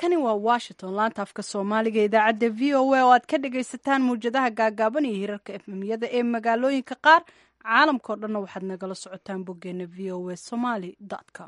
halkani waa washington laanta afka soomaaliga idaacadda v o a oo aad ka dhagaysataan mawjadaha gaagaaban iyo hirarka efmiyada ee magaalooyinka qaar caalamkao dhanna waxaad nagala socotaan boggeena v o a somaly com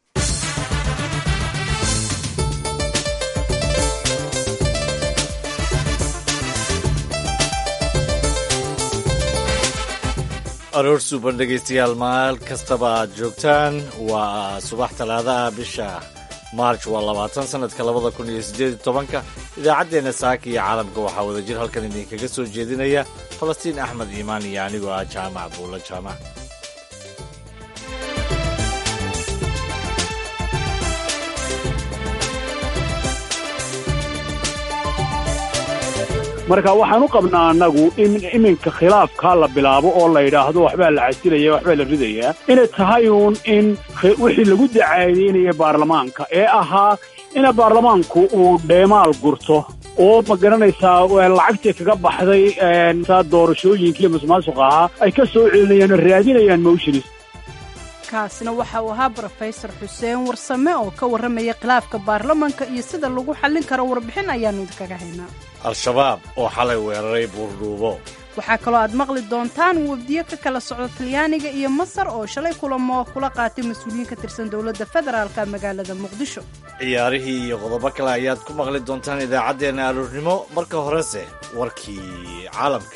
aroor suuban dhegaystayaal maal kastaba aad joogtaan waa subax talaadaha bisha maarj waa labaatan sanadka labada kun iyo siddeed iyo tobanka idaacaddeenna saaka iyo caalamka waxaa wada jir halkan idinkaga soo jeedinaya falastiin axmed iimaan iyo anigoo ah jaamac buulo jaamac marka waxaan u qabnaa annagu in iminka khilaafkaa la bilaabo oo la yidhaahdo waxbaa la casilaya waxbaa la ridayaa inay tahay uun in wixii lagu dacaadeynaya baarlamaanka ee ahaa ina baarlamaanku uu dheemaal gurto oo ma garanaysaa lacagtii kaga baxday saa doorashooyinkiiyo masuqmaasuqa ahaa ay ka soo celinayaan oo raadinayaan motionis kaasina waxa uu ahaa brofesor xuseen warsame oo ka warramaya khilaafka baarlamanka iyo sida lagu xallin karo warbixin ayaannu idinkaga haynaa al-shabaab oo xalay weeraray buurdhuubo waxaa kaloo aad maqli doontaan wafdiyo ka kala socda talyaaniga iyo masar oo shalay kulamo kula qaatay mas-uuliyiin ka tirsan dowladda federaalka magaalada muqdisho ciyaarihii iyo qodobo kale ayaad ku maqli doontaan idaacaddeenna aroornimo marka horese warkii caalamka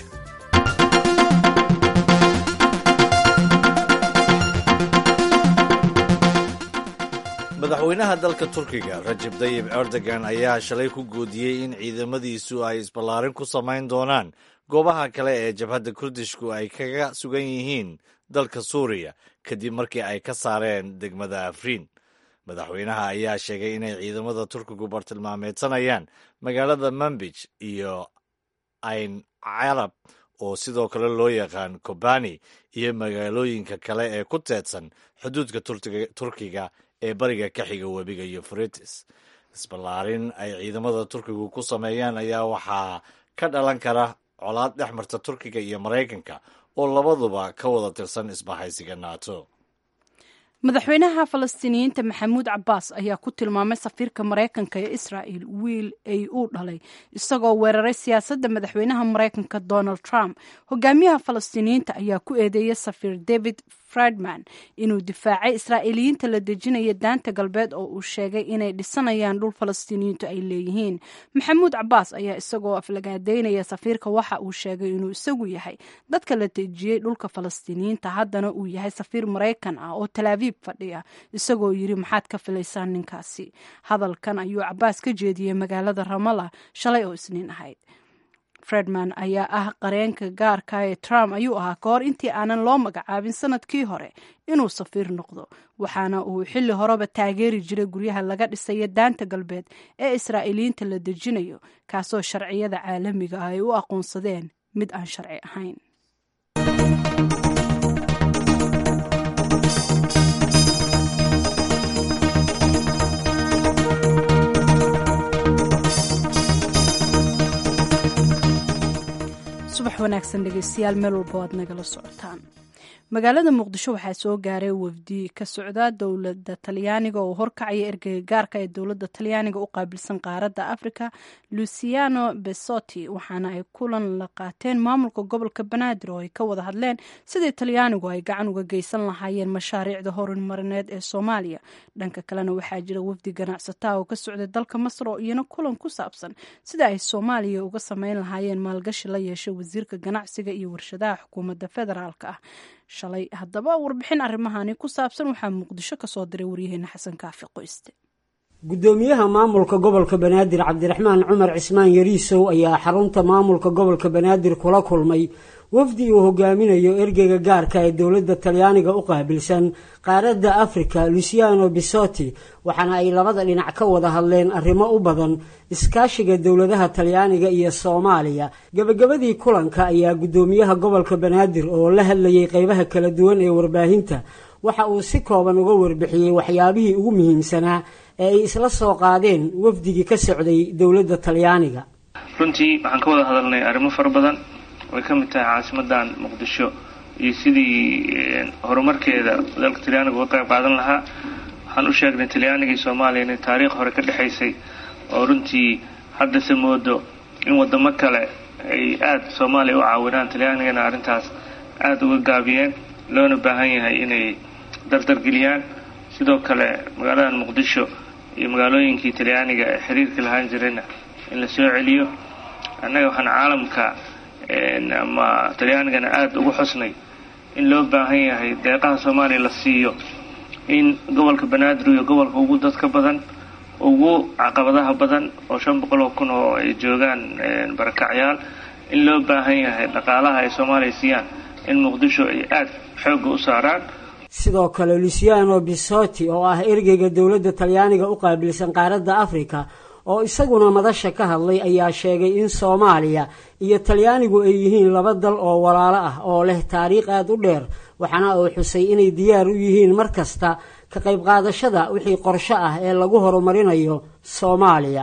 madaxweynaha dalka turkiga rajab tayib erdogan ayaa shalay ku goodiyey in ciidamadiisu ay isballaarin ku samayn doonaan goobaha kale ee jabhadda kurdishku ay kaga sugan yihiin dalka suuriya kadib markii ay ka saareen degmada afriin madaxweynaha ayaa sheegay inay ciidamada turkigu bartilmaameedsanayaan magaalada manbij iyo ayn carab oo sidoo kale loo yaqaan kobani iyo magaalooyinka kale ee ku teedsan xuduudka turkiga ee bariga ka xiga webiga yufritis isballaarin ay ciidamada turkigu ku sameeyaan ayaa waxaa ka dhalan kara colaad dhex marta turkiga iyo maraykanka oo labaduba ka wada tirsan isbahaysiga nato madaxweynaha falastiiniyiinta maxamuud cabbaas ayaa ku tilmaamay safiirka maraykanka ee israa'el wiil ay uu dhalay isagoo weeraray siyaasadda madaxweynaha maraykanka donald trump hogaamiyaha falastiiniyiinta ayaa ku eedeeyay safiir david fredman inuu difaacay israa'iiliyiinta la dejinaya daanta galbeed oo uu sheegay inay dhisanayaan dhul falastiiniyiintu ay leeyihiin maxamuud cabbaas ayaa isagoo aflagaadeynaya safiirka waxa uu sheegay inuu isagu yahay dadka la dejiyey dhulka falastiiniyiinta haddana uu yahay safiir maraykan ah oo talaabiib fadhiya isagoo yidhi maxaad ka filaysaan ninkaasi hadalkan ayuu cabbaas ka jeediyey magaalada ramala shalay oo isniin ahayd fredman ayaa ah qareenka gaarka ee trump ayuu ahaa ka hor intii aanan loo magacaabin sanadkii hore inuu safiir noqdo waxaana uu xilli horeba taageeri jiray guryaha laga dhisayo daanta galbeed ee israa'iiliyiinta la dejinayo kaasoo sharciyada caalamiga ah ay u aqoonsadeen mid aan sharci ahayn subax wanaagsan dhegeystayaal meel walba aad nagala socotaan magaalada muqdisho waxaa soo gaaray wafdi ka socda dowladda talyaaniga oo horkacaya ergeyga gaarka ee dowladda talyaaniga u qaabilsan qaaradda africa luciano besoti waxaana ay kulan la qaateen maamulka gobolka banaadir oo ay ka wada hadleen sidii talyaanigu ay gacan uga geysan lahaayeen mashaariicda horumarineed ee soomaaliya dhanka kalena waxaa jira wafdi ganacsataa oo ka socda dalka masar oo iyana kulan ku saabsan sida ay soomaaliya uga sameyn lahaayeen maalgashi la yeeshay wasiirka ganacsiga iyo warshadaha xukuumadda federaalka ah shalay haddaba warbixin arrimahani ku saabsan waxaa muqdisho ka soo diray waryaheena xasan kaafi qoyste gudoomiyaha maamulka gobolka banaadir cabdiraxmaan cumar cismaan yariisow ayaa xarunta maamulka gobolka banaadir kula kulmay wafdi uu hogaaminayo ergeyga gaarka ee dowladda talyaaniga u qaabilsan qaaradda afrika luciano bisoti waxaana ay labada dhinac ka wada hadleen arrimo u badan iskaashiga dowladaha talyaaniga iyo soomaaliya gebagabadii kulanka ayaa guddoomiyaha gobolka banaadir oo la hadlayay qeybaha kala duwan ee warbaahinta waxa uu si kooban uga warbixiyey waxyaabihii ugu muhiimsanaa ee ay isla soo qaadeen wafdigii ka socday dowladda talyaaniga runtii waxaan ka wada hadalnay arrimo fara badan way ka mid tahay caasimadan muqdisho iyo sidii horumarkeeda dalka talyaaniga uga qayb qaadan lahaa waxaan u sheegnay talyaaniga iyo soomaaliya inay taariikh hore ka dhexaysay oo runtii haddase moodo in waddamo kale ay aada soomaaliya u caawinaan talyaanigana arrintaas aada uga gaabiyeen loona baahan yahay inay dardargeliyaan sidoo kale magaalada muqdisho iyo magaalooyinkii talyaaniga ee xiriirka lahaan jirayna in la soo celiyo annaga waxaan caalamka ama talyaanigana aada ugu xusnay in loo baahan yahay deeqaha soomaaliya la siiyo in gobolka banaadir iyo gobolka ugu dadka badan ugu caqabadaha badan oo shan boqol oo kun oo ay joogaan barakacyaal in loo baahan yahay dhaqaalaha ay soomaaliya siiyaan in muqdisho ay aada xoogga u saaraan sidoo kale luciano bisoti oo ah ergeyga dowladda talyaaniga u qaabilsan qaaradda afrika oo isaguna madasha ka hadlay ayaa sheegay in soomaaliya iyo talyaanigu ay yihiin laba dal oo walaalo ah oo leh taariikh aada u dheer waxaana uu xusay inay diyaar u yihiin mar kasta ka qayb qaadashada wixii qorsho ah ee lagu horumarinayo soomaaliya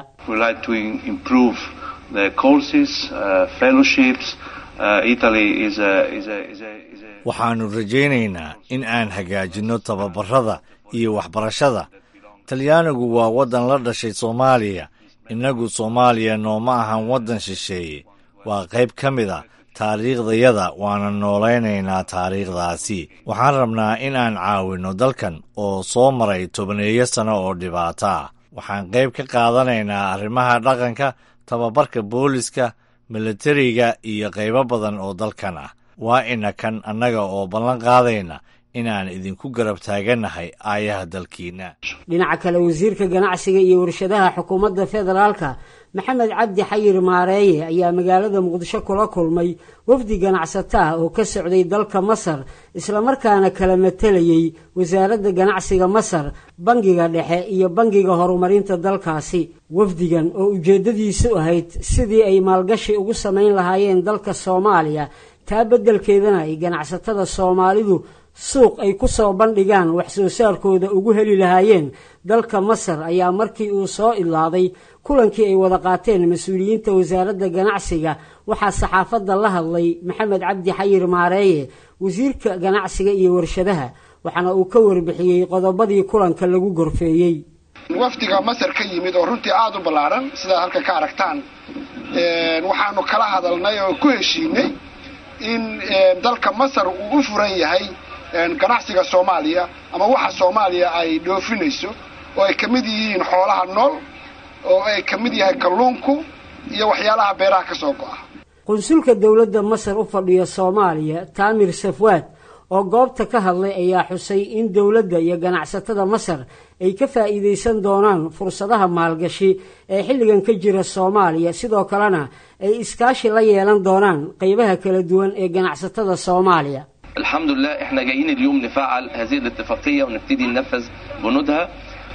waxaannu rajaynaynaa in aan hagaajinno tababarada iyo waxbarashada talyaanigu waa waddan la dhashay soomaaliya innagu soomaaliya nooma ahan waddan shisheeye waa qayb ka mid a taariikhdayada waana noolaynaynaa taariikhdaasi waxaan rabnaa in aan caawinno dalkan oo soo maray tobaneeyo sano oo dhibaato ah waxaan qayb ka qaadanaynaa arrimaha dhaqanka tababarka booliska milatariga iyo qaybo badan oo dalkan ah waa ina kan annaga oo ballan qaadayna inaan idinku garab taagannahay aayaha dalkiinna dhinaca kale wasiirka ganacsiga iyo warshadaha xukuumadda federaalka maxamed cabdi xayir maareeye ayaa magaalada muqdisho kula kulmay wafdi ganacsato ah oo ka socday dalka masar islamarkaana kala matalayay wasaaradda ganacsiga masar bangiga dhexe iyo bangiga horumarinta dalkaasi wafdigan oo ujeeddadiisu ahayd sidii ay maalgashi ugu samayn lahaayeen dalka soomaaliya taa beddelkeedana ay ganacsatada soomaalidu suuq ay ku soo bandhigaan wax soo saarkooda ugu heli lahaayeen dalka masar ayaa markii uu soo idlaaday kulankii ay wada qaateen mas-uuliyiinta wasaaradda ganacsiga waxaa saxaafadda la hadlay maxamed cabdi xayir maareeye wasiirka ganacsiga iyo warshadaha waxaana uu ka warbixiyey qodobadii kulanka lagu gorfeeyey wafdiga masar ka yimid oo runtii aada u ballaaran sidaad halka ka aragtaan waxaanu kala hadalnay oo ku heshiinay in dalka masar uu u furan yahay ganacsiga soomaaliya ama waxa soomaaliya ay dhoofinayso oo ay ka mid yihiin xoolaha nool oo ay ka mid yahay kalluunku iyo waxyaalaha beeraha ka soo go'a qunsulka dowladda masar u fadhiya soomaaliya taamir safwaad oo goobta ka hadlay ayaa xusay in dowladda iyo ganacsatada masar ay ka faa'iidaysan doonaan fursadaha maalgashi ee xilligan ka jira soomaaliya sidoo kalena ay iskaashi la yeelan doonaan qaybaha kala duwan ee ganacsatada soomaaliya الحمد لله احنا جايين اليوم نفعل هذه الاتفاقية ونبتدي ننفذ بنودها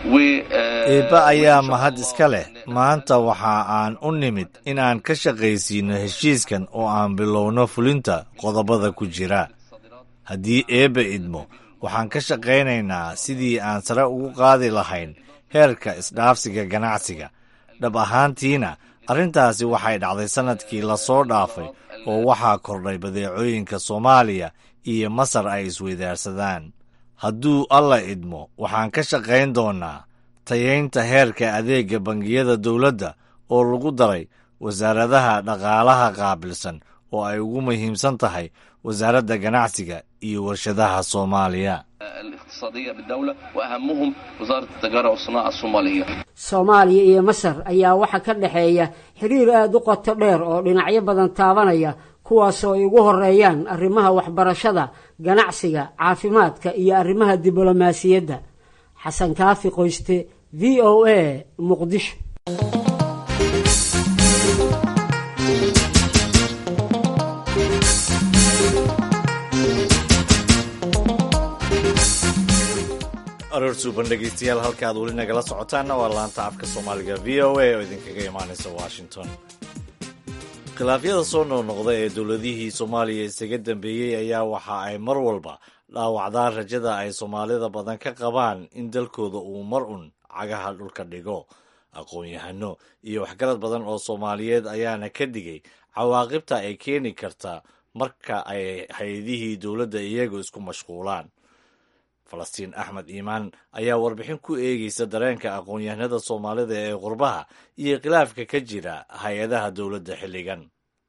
eebba ayaa mahad iska leh maanta waxa aan u nimid inaan ka shaqaysiino heshiiskan oo aan bilowno fulinta qodobada ku jira haddii eebba idmo waxaan ka shaqaynaynaa sidii aan sare ugu qaadi lahayn heerka isdhaafsiga ganacsiga dhab ahaantiina arrintaasi waxay dhacday sannadkii lasoo dhaafay oo waxaa kordhay badeecooyinka soomaaliya iyo masar ay isweydaarsadaan hadduu alla idmo waxaan ka shaqayn doonnaa tayaynta heerka adeegga bangiyada dowladda oo lagu daray wasaaradaha dhaqaalaha qaabilsan oo ay ugu muhiimsan tahay wasaaradda ganacsiga iyo warshadaha soomaaliya الاقتصادية بالدولة وأهمهم وزارة التجارة والصناعة الصومالية soomaaliya iyo masar ayaa waxaa ka dhexeeya xiriir aada u qoto dheer oo dhinacyo badan taabanaya kuwaasoo ay ugu horeeyaan arrimaha waxbarashada ganacsiga caafimaadka iyo arrimaha diblomaasiyadda xasan kaafi qoyste v o a muqdisho aroor suuban dhegeystayaal halka aad weli nagala socotaanna waa laanta afka soomaaliga v o a oo idinkaga imaanaysa washington khilaafyada soo noqnoqda ee dowladihii soomaaliya isaga dambeeyey ayaa waxa ay mar walba dhaawacdaan rajada ay soomaalida badan ka qabaan in dalkooda uu mar un cagaha dhulka dhigo aqoon-yahano iyo waxgarad badan oo soomaaliyeed ayaana ka digay cawaaqibta ay keeni karta marka ay hay-adihii dowladda iyagu isku mashquulaan falastiin axmed iimaan ayaa warbixin ku eegeysa dareenka aqoon-yahanada soomaalida ee qurbaha iyo khilaafka ka jira hay-adaha dowladda xilligan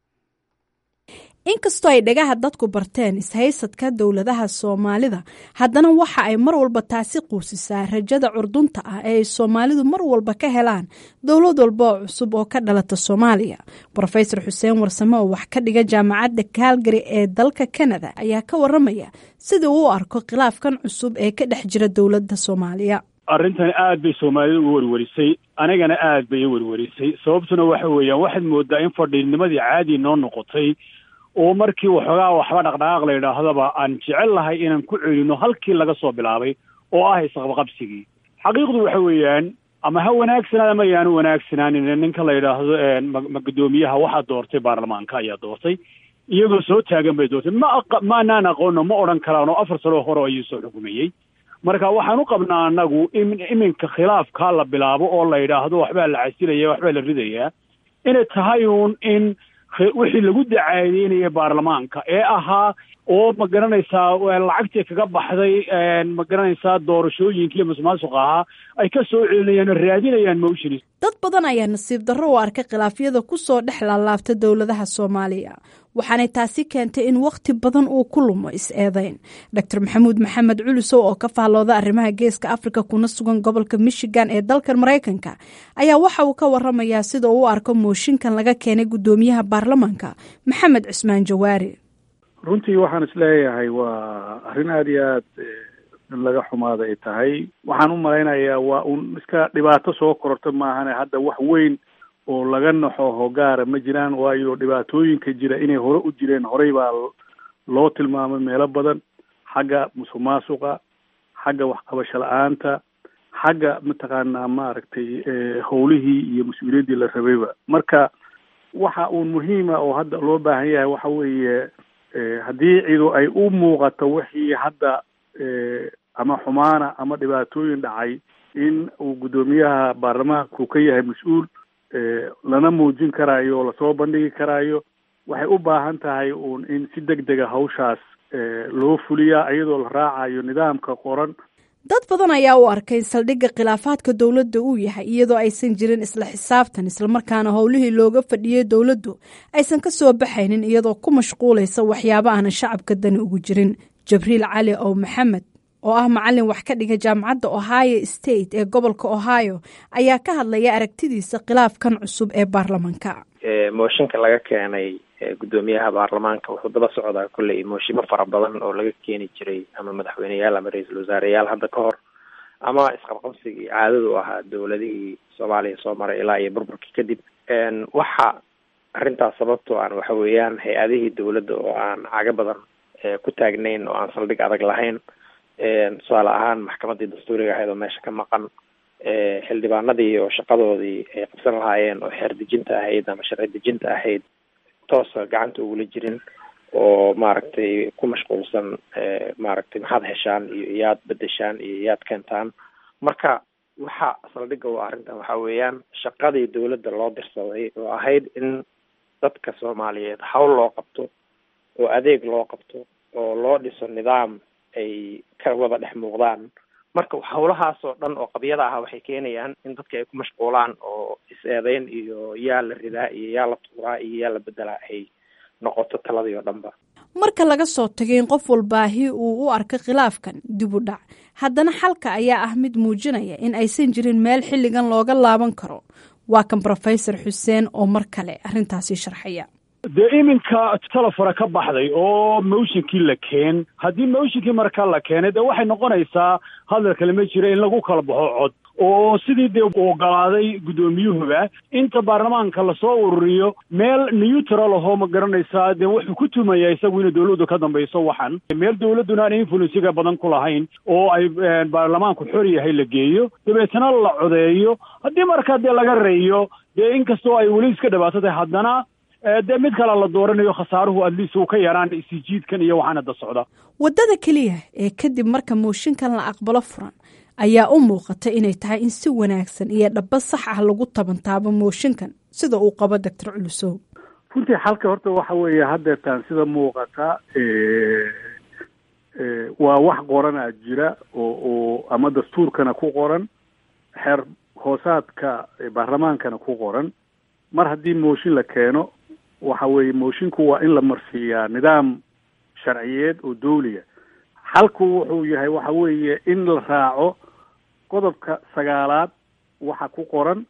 inkastoo ay dhagaha dadku barteen ishaysadka dowladaha soomaalida haddana waxa ay mar walba taasi quusisaa rajada curdunta ah ee ay soomaalidu mar walba ka helaan dowlad walba oo cusub oo ka dhalata soomaaliya rofesor xuseen warsame oo wax ka dhiga jaamacadda kaalgari ee dalka kanada ayaa ka waramaya sida uu u arko khilaafkan cusub ee ka dhex jira dowladda soomaaliya arrintani aad bay soomaalida u werwerisay anigana aad bay u werwerisay sababtuna waxa weeyaan waxaad moodaa in fadhiinimadii caadi noo noqotay oo markii waxoogaa waxba dhaqdhaqaaq la yidhaahdaba aan jecel lahay inaan ku celino halkii laga soo bilaabay oo ah isqabqabsigii xaqiiqdu waxa weeyaan ama ha wanaagsanaad ama yaanu wanaagsanaanin ninka la yidhaahdo ma guddoomiyaha waxaa doortay baarlamaanka ayaa doortay iyagoo soo taagan bay doortay ma maanaan aqoono ma odhan karaan oo afar sano hore ayuu soo xukumayey marka waxaan u qabnaa annagu in iminka khilaafkaa la bilaabo oo la yidhaahdo waxbaa la casilaya waxbaa la ridayaa inay tahay uun in wixii lagu dacaadeynaya baarlamaanka ee ahaa oo ma garanaysaa lacagtii kaga baxday ma garanaysaa doorashooyinkii masuqmaasuqa ahaa ay ka soo celinayaan oo raadinayaan motions dad badan ayaa nasiib darro u arkay khilaafyada ku soo dhex laalaabta dowladaha soomaaliya waxaanay taasi keentay in wakhti badan uu ku lumo is-eedeyn doctor maxamuud maxamed culusow oo ka faallooda arrimaha geeska afrika kuna sugan gobolka michigan ee dalkan maraykanka ayaa waxa uu ka waramayaa sida uu u arko mooshinkan laga keenay guddoomiyaha baarlamaanka maxamed cismaan jawaari runtii waxaan isleeyahay waa arrin aada iyo aad in laga xumaada ay tahay waxaan u malaynayaa waa un iska dhibaato soo kororta maahane hadda wax weyn oo laga naxo hogaara ma jiraan waayo dhibaatooyinka jira inay hore u jireen horey baa loo tilmaamay meelo badan xagga musuq maasuqa xagga waxqabasho la-aanta xagga mataqaanaa maaragtay howlihii iyo mas-uuliyaddii la rabayba marka waxa uun muhiima oo hadda loo baahan yahay waxa weeye haddii cidu ay u muuqato wixii hadda ama xumaana ama dhibaatooyin dhacay in uu guddoomiyaha baarlamaanku ka yahay mas-uul lana muujin karaayo oo lasoo bandhigi karaayo waxay u baahan tahay uun in si deg dega hawshaas loo fuliyaa iyadoo la raacayo nidaamka qoran dad badan ayaa u arkay saldhigga khilaafaadka dowladda uu yahay iyadoo aysan jirin isla xisaabtan islamarkaana howlihii looga fadhiyey dowladdu aysan ka soo baxaynin iyadoo ku mashquulaysa waxyaabo aanan shacabka dani ugu jirin jabriil cali ow maxamed oo ah macalin wax ka dhiga jaamacadda ohio state ee gobolka ohio ayaa ka hadlaya aragtidiisa khilaafkan cusub ee baarlamaanka mooshinka laga keenay guddoomiyaha baarlamaanka wuxuu daba socdaa kolley mooshimo fara badan oo laga keeni jiray ama madaxweyneyaal ama ra-iisul wasaareyaal hadda ka hor ama isqabqabsigii caadadu ahaa dowladihii soomaaliya soo maray ilaa iyo burburkii kadib waxa arrintaas sababtoo aan waxa weeyaan hay-adihii dowladda oo aan caga badan ku taagnayn oo aan saldhig adag lahayn tusaale ahaan maxkamaddii dastuuriga ahayd oo meesha ka maqan xildhibaanadii oo shaqadoodii ay qabsan lahaayeen oo xeer dejinta ahayd ama sharci dejinta ahayd toosa gacanta ugula jirin oo maaragtay ku mashquulsan maaragtay maxaad heshaan iyo iyaad bedeshaan iyo iyaad keentaan marka waxa saldhigga u arrintan waxa weeyaan shaqadii dowladda loo dirsaday oo ahayd in dadka soomaaliyeed hawl loo qabto oo adeeg loo qabto oo loo dhiso nidaam ay ka wada dhex muuqdaan marka hawlahaas oo dhan oo qabyada ah waxay keenayaan in dadka ay ku mashquulaan oo is-eedeyn iyo yaa la ridaa iyo yaa la tuuraa iyo yaa la bedelaa ay noqoto taladii oo dhanba marka laga soo tagay in qof walbaahi uu u arka khilaafkan dib u dhac haddana xalka ayaa ah mid muujinaya in aysan jirin meel xilligan looga laaban karo waa kan rofesor xuseen oo mar kale arrintaasi sharxaya dee iminka telefona ka baxday oo motionkii la keen haddii motionkii markaa la keenay dee waxay noqonaysaa hadal kale ma jira in lagu kala baxo cod oo sidii dee ogolaaday guddoomiyuhuba inta baarlamaanka lasoo ururiyo meel neutral ahoo ma garanaysaa dee wuxuu ku tumayaa isagu inay dowladdu ka dambayso waxan meel dowladduna aan influensiga badan ku lahayn oo ay baarlamaanku xor yahay la geeyo dabeetana la codeeyo haddii markaa dee laga reeyo dee inkastoo ay weli iska dhibaato tahay haddana dee mid kale la dooranayo khasaaruhu adliis uu ka yaraan isijiidkan iyo waxaan hadda socda waddada keliya ee kadib marka mooshinkan la aqbalo furan ayaa u muuqata inay tahay in si wanaagsan iyo dhaba sax ah lagu tabantaabo mooshinkan sida uu qabo doctor culusow runtii xalka horta waxa weeye haddeertaan sida muuqata waa wax qoranaa jira oo oo ama dastuurkana ku qoran xeer hoosaadka baarlamaankana ku qoran mar haddii mooshin la keeno waxa weeye moshinku waa in la marsiiyaa nidaam sharciyeed oo dawliya xalku wuxuu yahay waxa weeye in la raaco qodobka sagaalaad waxa ku qoran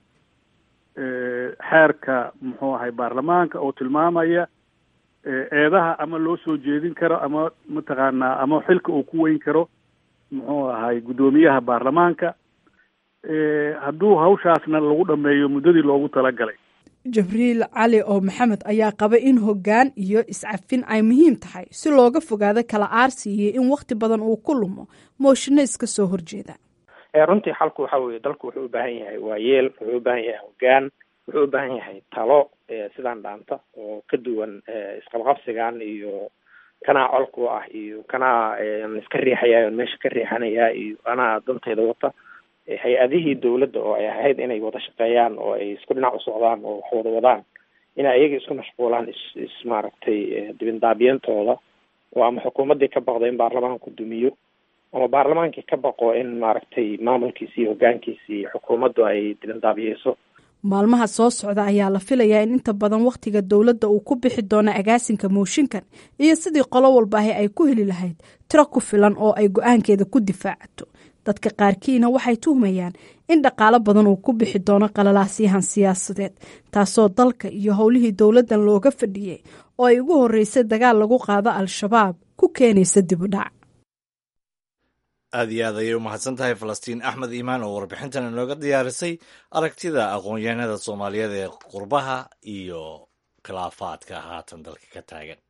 xeerka muxuu ahay baarlamaanka oo tilmaamaya eedaha ama loo soo jeedin karo ama mataqaanaa ama xilka uu ku weyn karo muxuu ahay guddoomiyaha baarlamaanka hadduu hawshaasna lagu dhameeyo muddadii loogu talagalay jibriil cali oo maxamed ayaa qaba in hoggaan iyo iscafin ay muhiim tahay si looga fogaado kala aarsi iyo in wakti badan uu ku lumo mooshinno iska soo horjeeda runtii xalku waxa weeye dalku wuxuu u baahan yahay waayeel wuxuu u baahan yahay hoggaan wuxuu u baahan yahay talo sidaan dhaanta oo ka duwan isqabqabsigan iyo kanaa colku ah iyo kanaa iska riixaya meesha ka riixanaya iyo anaa dantayda wata hay-adihii dawladda oo ay ahayd inay wada shaqeeyaan oo ay isku dhinac u socdaan oo wax wada wadaan inay ayaga isku mashquulaan is is maaragtay dibindaabiyantooda oo ama xukuumaddii ka baqda in baarlamaanku dumiyo ama baarlamaankii ka baqo in maaragtay maamulkiisi iyo hoggaankiisi iyo xukuumaddu ay dibindaabiyeyso maalmaha soo socda ayaa la filayaa in inta badan wakhtiga dowladda uu ku bixi doono agaasinka mooshinkan iyo sidii qolo walbaahi ay ku heli lahayd tiro ku filan oo ay go-aankeeda ku difaacato dadka qaarkiina waxay tuhmayaan in dhaqaalo badan uu ku bixi doono qalalaasyahan siyaasadeed taasoo dalka iyo howlihii dowladdan looga fadhiyey oo ay ugu horreysay dagaal lagu qaado al-shabaab ku keenaysa dib u dhac aad iyo aad ayay u mahadsan tahay falastiin axmed iimaan oo warbixintan inooga diyaarisay aragtida aqoon-yahanada soomaaliyeed ee qurbaha iyo khilaafaadka haatan dalka ka taagan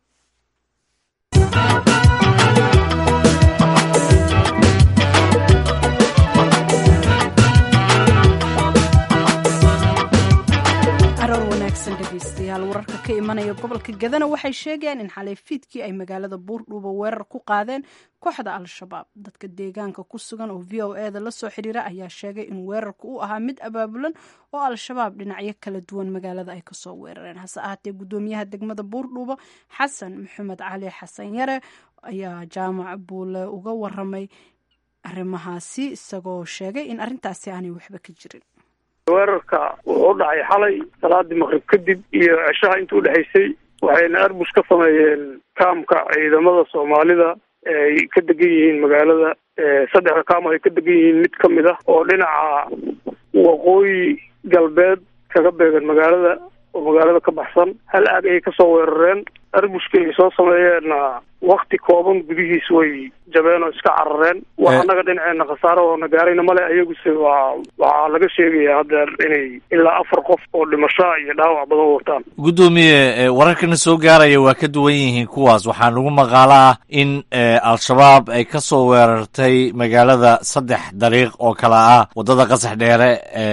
carar wanaagsan dhegeystayaal wararka ka imanaya gobolka gadana waxay sheegayaan in xalay fiidkii ay magaalada buurdhuuba weerar ku qaadeen kooxda al-shabaab dadka deegaanka ku sugan oo v o e da lasoo xiriira ayaa sheegay in weerarku uu ahaa mid abaabulan oo al-shabaab dhinacyo kala duwan magaalada ay kasoo weerareen hase ahaatee gudoomiyaha degmada buurdhuuba xasan maxamed cali xasan yare ayaa jaamac buule uga waramay arrimahaasi isagoo sheegay in arrintaasi aanay waxba ka jirin weerarka wuxuu u dhacay xalay salaadii maqrib kadib iyo ceshaha inta udhexaysay waxayna arbush ka sameeyeen kaamka ciidamada soomaalida ay ka degan yihiin magaalada saddexda kaam ay ka degan yihiin mid ka mid ah oo dhinaca waqooyi galbeed kaga beegan magaalada oo magaalada ka baxsan hal aag ayay kasoo weerareen arbushka ay soo sameeyeenna wakti kooban gudihiis way jabeen oo iska carareen wax annaga dhinaceena khasaaro oo na gaarayna male ayaguse waa waxaa laga sheegayaa haddeer inay ilaa afar qof oo dhimasho iyo dhaawac badan wataan guddoomiye wararkana soo gaaraya waa ka duwan yihiin kuwaas waxaa nagu maqaalo ah in al-shabaab ay ka soo weerartay magaalada saddex dariiq oo kale ah waddada qasax dheere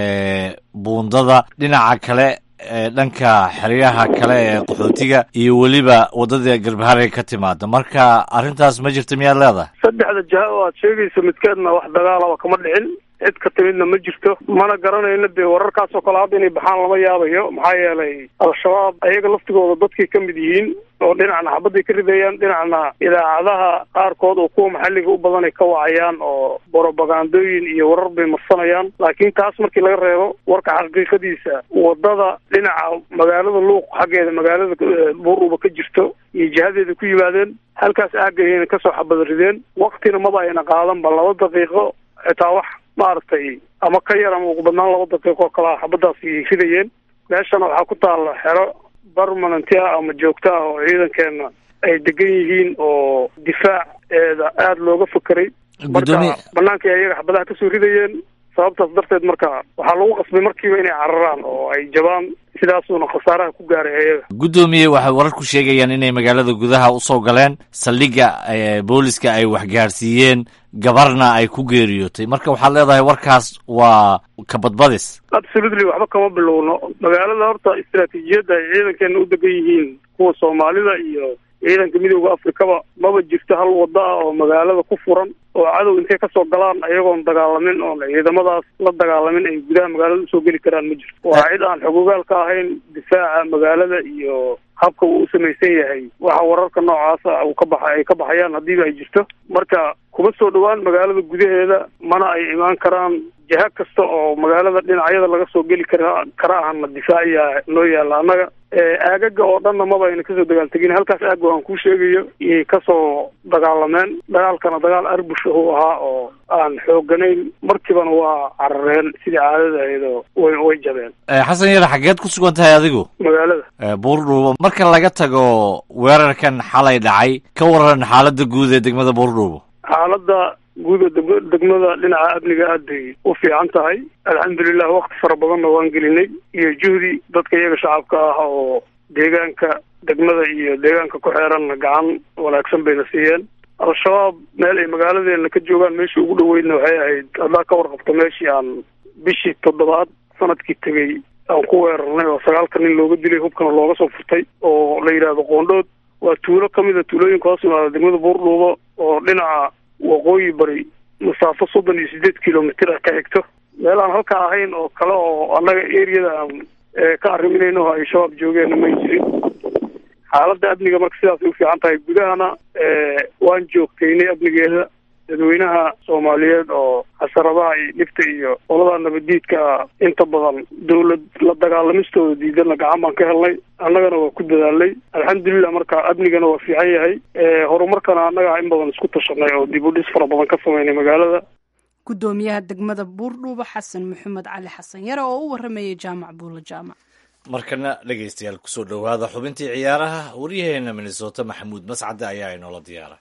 ee buundada dhinaca kale dhanka xeryaha kale ee qaxootiga iyo weliba waddada garbaharey ka timaada marka arrintaas ma jirta miyaad leedahay saddexda jaha oo aad sheegaysa midkeedna wax dagaalaba kama dhicin cid ka timidna ma jirto mana garanayno dee wararkaas oo kale hadda inay baxaan lama yaabayo maxaa yeelay al-shabaab ayaga laftigooda dadkay ka mid yihiin oo dhinacna xabaday ka ridayaan dhinacna idaacadaha qaarkood oo kuwa maxalliga u badanay ka wacayaan oo borobagandooyin iyo warar bay marsanayaan laakiin taas markii laga reebo warka xaqiiqadiisa waddada dhinaca magaalada luuq xaggeeda magaalada buuruba ka jirto iyo jihadeeda ku yimaadeen halkaas aagayayna kasoo xabad rideen waktina maba ayna qaadanba laba daqiiqo xitaa wax maaragtay ama ka yar ama ugu badnaan laba daqiiqo kalaa xabadaas ay ridayeen meeshana waxaa ku taalla xero barmananti ah ama joogto ah oo ciidankeena ay degan yihiin oo difaaceeda aada looga fakeray marka banaankai ayaga xabadaha kasoo ridayeen sababtaas darteed marka waxaa lagu qasbay markiiba inay cararaan oo ay jabaan sidaasuuna khasaaraha ku gaaray ayaga guddoomiye waxay wararku sheegayaan inay magaalada gudaha usoo galeen saldhigga booliska ay waxgaarsiiyeen gabarna ay ku geeriyootay marka waxaad leedahay warkaas waa kabadbadis absolutely waxba kama bilowno magaalada horta istaraatiijiyadda ay ciidankeena u degan yihiin kuwa soomaalida iyo ciidanka midooda afrikaba maba jirto hal wada ah oo magaalada ku furan oo cadow intay kasoo galaan ayagoon dagaalamin oon ciidamadaas la dagaalamin ay gudaha magaalada usoo geli karaan ma jirto waa cid aan xogogaal ka ahayn difaaca magaalada iyo habka uu u samaysan yahay waxa wararka noocaasa uu ka baxa ay ka baxayaan haddiiba ay jirto marka kuma soo dhowaan magaalada gudaheeda mana ay imaan karaan jiha kasta oo magaalada dhinacyada laga soo geli kara kara ahna difaaciya noo yaalla annaga aagaga oo dhanna maba ayna kasoo dagaaltegin halkaas aago aan kuu sheegayo iyay kasoo dagaalameen dagaalkana dagaal arbush uu ahaa oo aan xooganayn markibana waa carareen sidii caadada ahayd oo way way jabeen xasan yar xageed ku sugan tahay adigu magaalada buurdhuubo marka laga tago weerarkan xalay dhacay ka waran xaaladda guud ee degmada buurdhuubo xaaladda guuda deg degmada dhinaca amniga aad bay u fiican tahay alxamdulilah wakti fara badanna waan gelinay iyo juhdi dadka iyaga shacabka ah oo deegaanka degmada iyo deegaanka ku xeeranna gacan wanaagsan bayna siiyeen al-shabaab meel ay magaaladeena ka joogaan meeshii ugu dhoweydna waxay ahayd haddaa ka warqabto meeshii aan bishii toddobaad sanadkii tegey aan ku weerarnay oo sagaalka nin looga dilay hubkana looga soo furtay oo la yidhaahdo qoondhood waa tuulo ka mid a tuulooyinka hoos yimaada degmada buurdhuubo oo dhinaca waqooyi bari masaafo soddon iyo sideed kilomitr ah ka xigto meel aan halka ahayn oo kale oo annaga eriyada aan ka arriminayno oo ay shabaab joogeenna may jirin xaaladda amniga marka sidaasay u fiican tahay gudahana waan joogtaynay amnigeeda dadweynaha soomaaliyeed oo xasaradaha iyo dhibta iyo qolada nabaddiidka inta badan dawlad la dagaalamistooda diidana gacan baan ka helnay annagana waa ku dadaalnay alxamdulilah marka amnigana waa fiican yahay horumarkana annaga in badan isku tashanay oo dib u dhis fara badan ka sameynay magaalada gudoomiyaha degmada buurdhuubo xasan maxamed cali xasan yare oo u waramayay jaamac buulo jaamac markana dhegaystayaal kusoo dhowaada xubintii ciyaaraha waryaheena minnesota maxamuud mascade ayaa inoola diyaara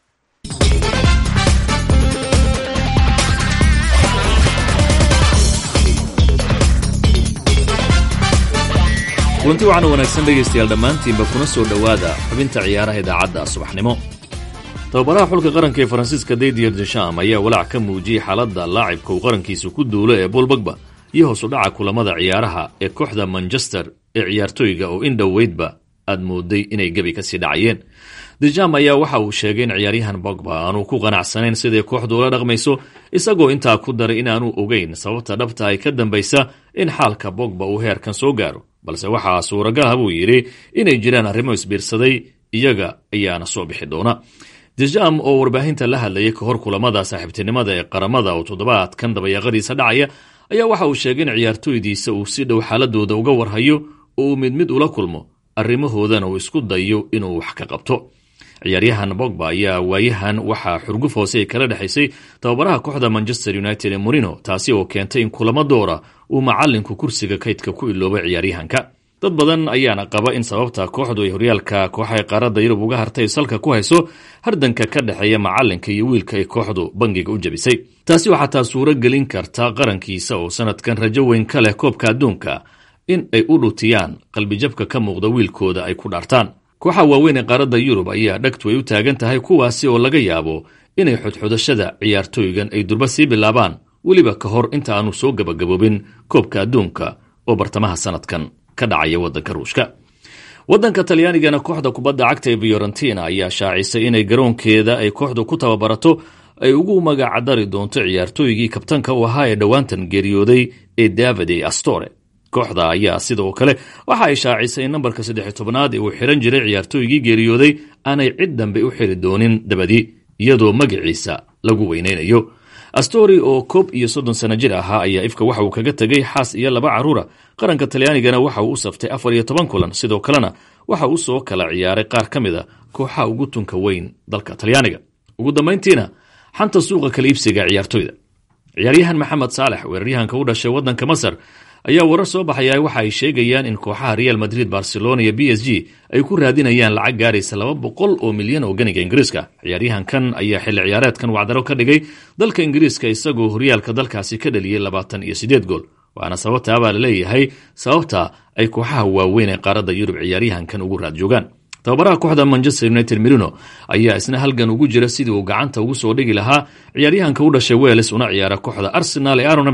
kulanti waxaana wanaagsan dhegaystayaal dhammaantiinba kuna soo dhowaada xubinta ciyaaraha idaacadda subaxnimo tababaraha xulka qaranka ee faransiiska daydier desham ayaa walaac ka muujiyey xaaladda laacibka uu qarankiisa ku duulo ee bool bagba iyo hoos u dhaca kulamada ciyaaraha ee kooxda manchester ee ciyaartooyga oo in dhoweydba aad mooday inay gebi kasii dhacayeen dejam ayaa waxa uu sheegay in ciyaaryahan bogba aanu ku qanacsanayn siday kooxdu ula dhaqmayso isagoo intaa ku daray in aanu ogeyn sababta dhabta ay ka dambaysa in xaalka bogba uu heerkan soo gaaro balse waxaa suuragalaha buu yidhi inay jiraan arrimo isbiirsaday iyaga ayaana soo bixi doona dejam oo warbaahinta la hadlayay ka hor kulamada saaxiibtinimada ee qaramada oo toddobaadkan dabayaaqadiisa dhacaya ayaa waxa uu sheegay in ciyaartooydiisa uu si dhow xaaladooda uga warhayo oo uu mid mid ula kulmo arrimahoodana uu isku dayo inuu wax ka qabto ciyaaryahan bogba ayaa waayahan waxaa xurguf hoose ay kala dhexaysay tababaraha kooxda manchester united ee morino taasi oo keentay in kulamo doora uu macalinku kursiga kaydka ku iloobay ciyaaryahanka dad badan ayaana qaba in sababta kooxdu ay horyaalka kooxaha qaaradda yurub uga hartay salka ku hayso hardanka ka dhexeeya macalinka iyo wiilka ay kooxdu bangiga u jabisay taasi oo xataa suuro gelin karta qarankiisa oo sanadkan rajo weyn ka leh koobka adduunka in ay u dhutiyaan qalbijabka ka muuqda wiilkooda ay ku dhaartaan kooxa waaweyn ee qaaradda yurub ayaa dhagtu ay u taagan tahay kuwaasi oo laga yaabo inay xodxodashada ciyaartooygan ay durba sii bilaabaan weliba ka hor inta aanu soo gabagaboobin koobka adduunka oo bartamaha sanadkan ka dhacaya waddanka ruushka waddanka talyaanigana kooxda kubadda cagta ee fiorentina ayaa shaacisay inay garoonkeeda ay kooxdu ku tababarato ay ugu magacdari doonto ciyaartooygii kabtanka u ahaa ee dhowaantan geeriyooday ee davide astore kooxda ayaa sidoo kale waxa ay shaacisay in nambarka saddex tobnaad ee uu xiran jiray ciyaartooygii geeriyooday aanay cid dambe u xiri doonin dabadii iyadoo magaciisa lagu weynaynayo astori oo koob iyo soddon sano jir ahaa ayaa ifka waxa uu kaga tegay xaas iyo laba carruura qaranka talyaanigana waxa uu u saftay afar iyo toban kulan sidoo kalena waxa uu soo kala ciyaaray qaar ka mid a kooxaha ugu tunka weyn dalka talyaaniga ugu dambayntiina xanta suuqa kala iibsiga ciyaartoyda ciyaaryahan maxamed saalex weeraryahanka u dhashay waddanka masar ayaa warar soo baxaya waxa ay sheegayaan in kooxaha real madrid barcelona iyo b s g ay ku raadinayaan lacag gaaraysa laba boqol oo milyan oo ganiga ingiriiska ciyaaryahankan ayaa xilli ciyaareedkan wacdaro ka dhigay dalka ingiriiska isagoo horyaalka dalkaasi ka dhaliyey labaatan iyo sideed gool waana sababtaa baa laleeyahay sababta ay kooxaha waaweyn ee qaaradda yurub ciyaaryahankan ugu raad joogaan tababaraha kooxda manchester united merino ayaa isna halgan ugu jira sidii uu gacanta ugu soo dhigi lahaa ciyaaryahanka u dhashay weles una ciyaara kooxda arsenal ee aron ramsey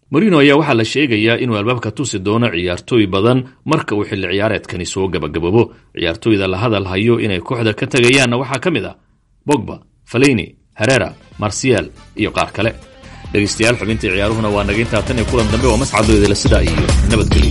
marino ayaa waxaa la sheegayaa inuu albaabka tusi doono ciyaartooy badan marka uu xilli ciyaareedkani soo gabagaboobo ciyaartooyda la hadal hayo inay kooxda ka tegayaanna waxaa ka mid ah bogba faleyni herera marsial iyo qaar kale dhegaystayaal xubintii ciyaaruhuna waa naga intaa tan iyo kulan dambe waa mascadooydala sidaa iyo nabadgelyo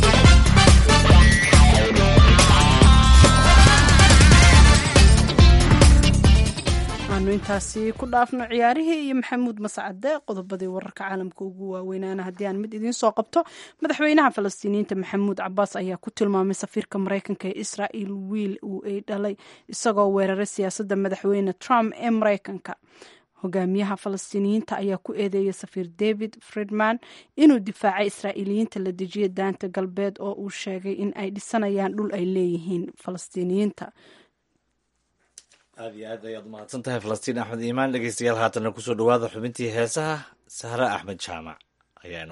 aanu intaasi ku dhaafno ciyaarihii iyo maxamuud mascade qodobadii wararka caalamka ugu waaweynaana haddii aan mid idiin soo qabto madaxweynaha falastiiniyiinta maxamuud cabaas ayaa ku tilmaamay safiirka mareykanka ee israel wiil uu ay dhalay isagoo weeraray siyaasadda madaxweyne trump ee mareykanka hogaamiyaha falastiiniyiinta ayaa ku eedeeyay safiir david friedman inuu difaacay israa'iiliyiinta la dejiya daanta galbeed oo uu sheegay in ay dhisanayaan dhul ay leeyihiin falastiiniyiinta aad iyo aad ayaad umahadsan tahay falastiin axmed iimaan dhegeystayaal haatanna kusoo dhawaada xubintii heesaha sahre axmed jaamac ayaanu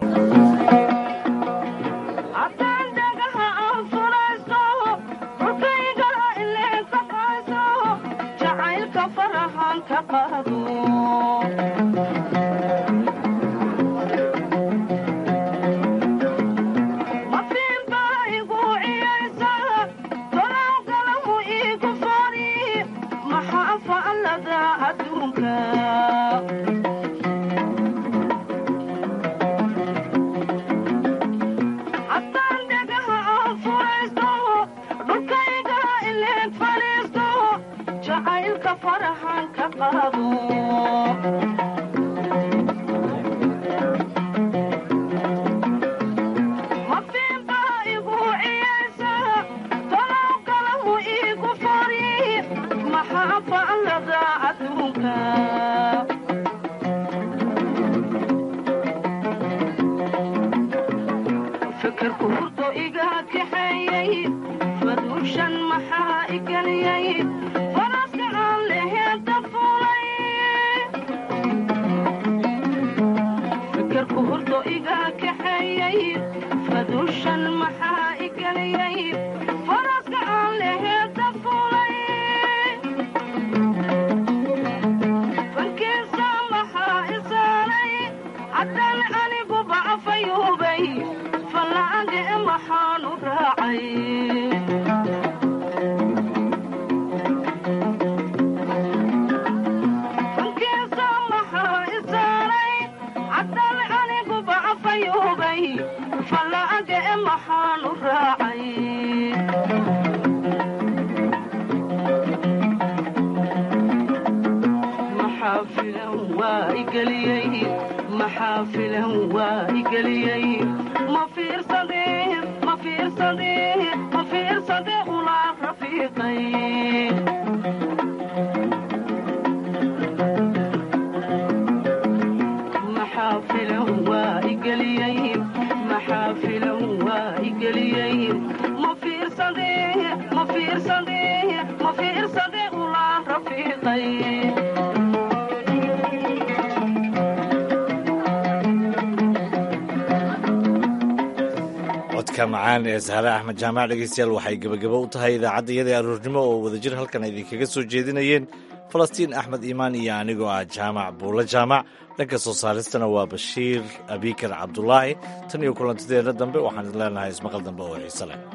codka macaan ee sahre axmed jaamac dhegeystayaal waxay gebagabo u tahay idaacadda iyadii aroornimo oo wadajir halkan idinkaga soo jeedinayeen falastiin axmed iimaan iyo anigoo ah jaamac buulo jaamac dhanka soo saaristana waa bashiir abikar cabdulaahi tan iyo kulantideena dambe waxaan idin leenahay ismaqal dambe oo xiise leh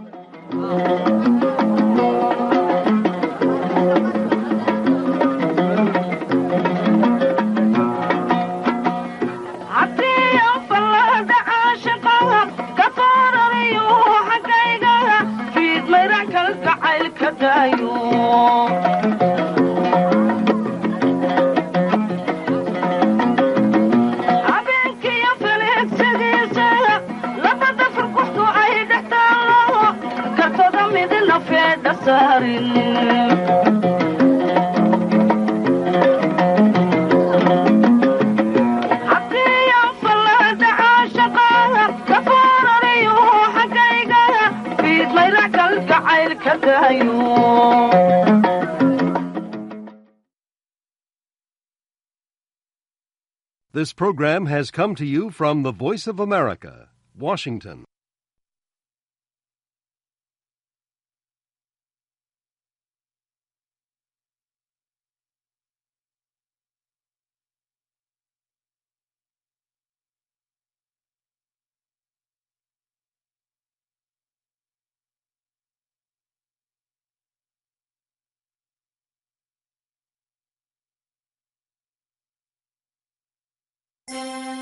This program has come to you from the Voice of America, Washington. ah